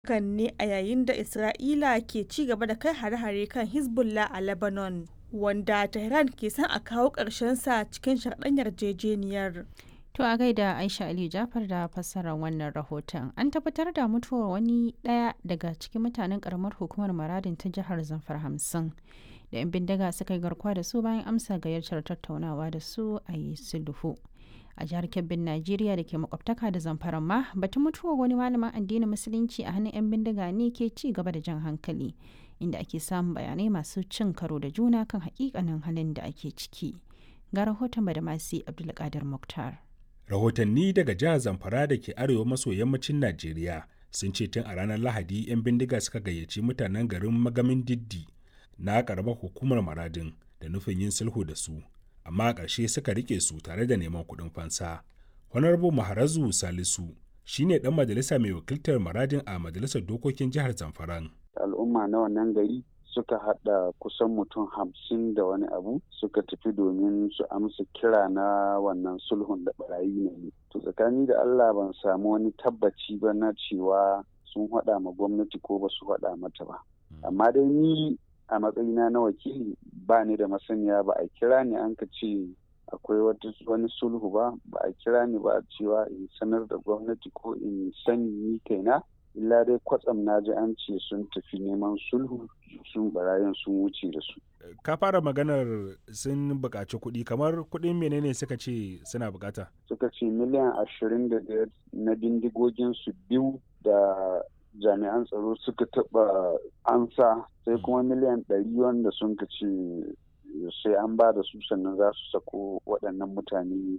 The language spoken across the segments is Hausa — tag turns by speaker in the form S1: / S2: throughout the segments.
S1: Hakan ne a yayin da Isra'ila ke ci gaba da kai hare-hare kan Hezbollah a Lebanon, wanda Tehran ke son a kawo sa cikin sharaɗin yarjejeniyar.
S2: To a gaida Aisha Ali Jafar da fassarar wannan rahoton. An tabbatar da mutuwar wani ɗaya daga cikin mutanen karamar hukumar Maradin ta jihar Zamfara hamsin. Da 'yan bindiga suka yi garkuwa da su bayan amsa gayyatar tattaunawa da su a yi sulhu. A jihar Kebbin Najeriya da ke makwabtaka da Zamfara ma batun mutuwar wani malamin addinin Musulunci a hannun 'yan bindiga ne ke ci gaba da jan hankali. Inda ake samun bayanai masu cin karo da juna kan hakikanin halin da ake ciki. Ga rahoton Badamasi Abdulkadir Muktar.
S3: rahotanni daga jihar zamfara da ke arewa maso yammacin najeriya sun ce tun a ranar lahadi 'yan bindiga suka gayyaci mutanen garin magamin diddi na karamar hukumar maradin da nufin yin sulhu da su amma a ƙarshe suka rike su tare da neman kuɗin fansa honorable maharazu salisu shine dan majalisa mai wakiltar maradin a majalisar dokokin jihar zamfaran
S4: al'umma na wannan gari suka hada kusan mutum hamsin da wani abu suka tafi domin su amsa kira na wannan sulhun da barayi ne to tsakani da allah ban samu wani tabbaci ba na cewa sun hada ma gwamnati ko ba su hada mata ba amma dai ni a matsayina na wakili ba ni da masaniya ba a kira ni an ka ce akwai wani sulhu ba ba a kira ni ba cewa in sanar da gwamnati ko in sani ni kaina illa dai kwatsam na ji an ce sun tafi neman sulhu sun barayin sun wuce da su.
S3: ka fara maganar sun buƙaci kuɗi kamar kuɗin menene suka ce suna buƙata
S4: suka ce miliyan ashirin da biyar na bindigogin su biyu da jami'an tsaro suka taɓa ansa sai kuma miliyan ɗari wanda sun ka ce sai an ba da su sannan za su sako waɗannan mutane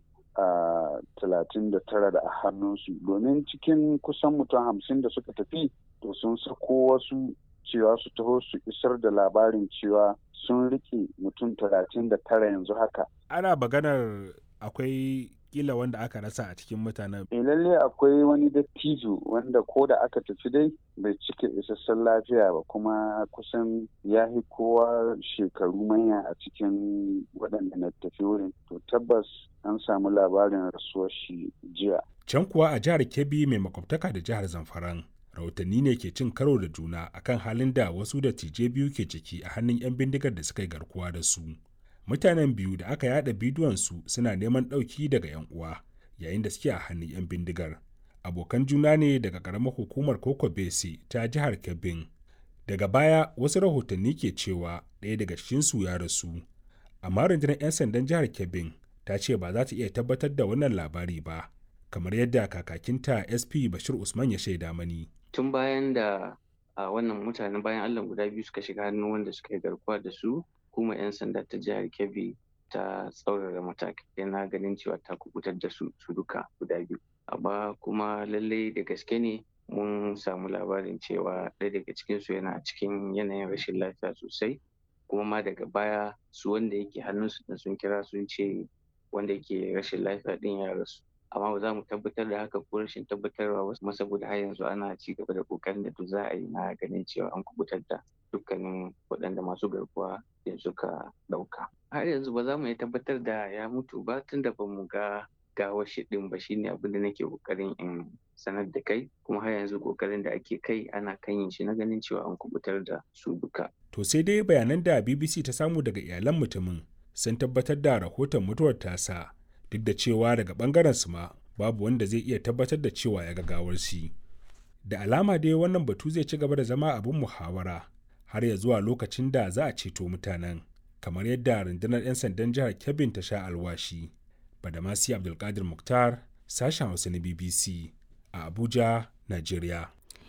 S4: a talatin da tara da a hannunsu domin cikin kusan mutum hamsin da suka tafi to sun sako wasu cewa su taho su isar da labarin cewa sun rike mutum talatin da tara yanzu haka
S3: ana maganar akwai kila wanda aka rasa a cikin mutanen.
S4: E lalle akwai wani dattijo wanda ko da aka tafi dai bai cika isassun lafiya ba kuma kusan ya fi kowa shekaru manya a cikin waɗanda na tafi wurin. To tabbas an samu labarin rasuwar shi jiya.
S3: Can kuwa a jihar Kebbi mai makwabtaka da jihar Zamfaran. Rahotanni ne ke cin karo da juna akan halin da wasu dattijai biyu ke ciki a hannun 'yan bindigar da suka yi garkuwa da su. mutanen biyu da aka yada bidiyonsu suna neman ɗauki daga 'yan uwa yayin da suke a hannun 'yan bindigar abokan juna ne daga ƙaramar hukumar koko bese ta jihar kebbin daga baya wasu rahotanni ke cewa ɗaya daga cikinsu ya rasu amma rundunar 'yan sandan jihar kebbin ta ce ba za ta iya tabbatar da wannan labari ba kamar yadda kakakinta sp bashir usman ya shaida mani
S5: tun bayan da a wannan mutanen bayan allah guda biyu suka shiga hannun wanda suka yi garkuwa da su hukumar 'yan sanda ta jihar kebbi ta tsaurara matakai na ganin cewa ta kubutar da su su duka guda biyu amma kuma lallai da gaske ne mun samu labarin cewa ɗaya daga cikinsu yana cikin yanayin rashin lafiya sosai kuma ma daga baya su wanda yake hannunsu da sun kira sun ce wanda yake rashin lafiya ɗin ya rasu amma ba za mu tabbatar da haka ko rashin tabbatarwa ba kuma saboda har yanzu ana ci gaba da kokarin da duk za a yi na ganin cewa an kubutar da dukkanin waɗanda masu garkuwa da suka ɗauka. Har yanzu ba za mu iya tabbatar da ya mutu ba tun da ba mu ga gawar shi ɗin ba shine abin da nake kokarin in sanar da kai kuma har yanzu kokarin da ake kai ana kan yin shi na ganin cewa an kubutar da su duka.
S3: To sai dai bayanan da BBC ta samu daga iyalan mutumin sun tabbatar da rahoton mutuwar tasa duk da cewa daga bangaren su ma babu wanda zai iya tabbatar da cewa ya ga gawar shi. Da alama dai wannan batu zai ci gaba da zama abin muhawara har ya zuwa lokacin da za a ceto mutanen kamar yadda rundunar 'yan sandan jihar kebbin ta sha alwashi badamasi abdulkadir muktar sashen hausa na bbc a abuja nigeria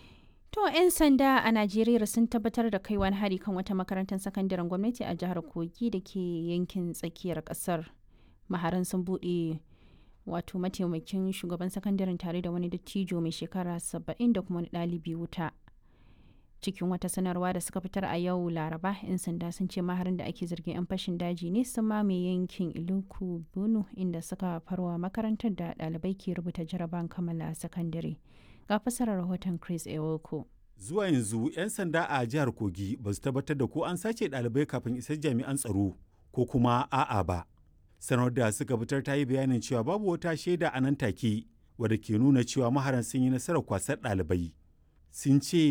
S2: To 'yan sanda a Najeriya sun tabbatar da kai wani hari kan wata makarantar sakandaren gwamnati a jihar Kogi da ke yankin tsakiyar kasar. Maharan sun buɗe wato mataimakin shugaban sakandaren tare da wani dattijo mai shekara 70 da kuma wani ɗalibi wuta. cikin wata sanarwa da suka fitar a yau laraba 'yan sanda sun ce maharin da ake zargin 'yan fashin daji ne sun mamaye yankin iluku bunu inda suka farwa makarantar da ɗalibai ke rubuta jaraban kammala sakandare ga fasarar rahoton chris ewoko
S6: zuwa yanzu 'yan sanda a jihar kogi ba su tabbatar da ko an sace ɗalibai kafin isar jami'an tsaro ko kuma a'a ba sanar da suka fitar ta yi bayanin cewa babu wata shaida a nan take wadda ke nuna cewa maharan sun yi nasarar kwasar ɗalibai sun ce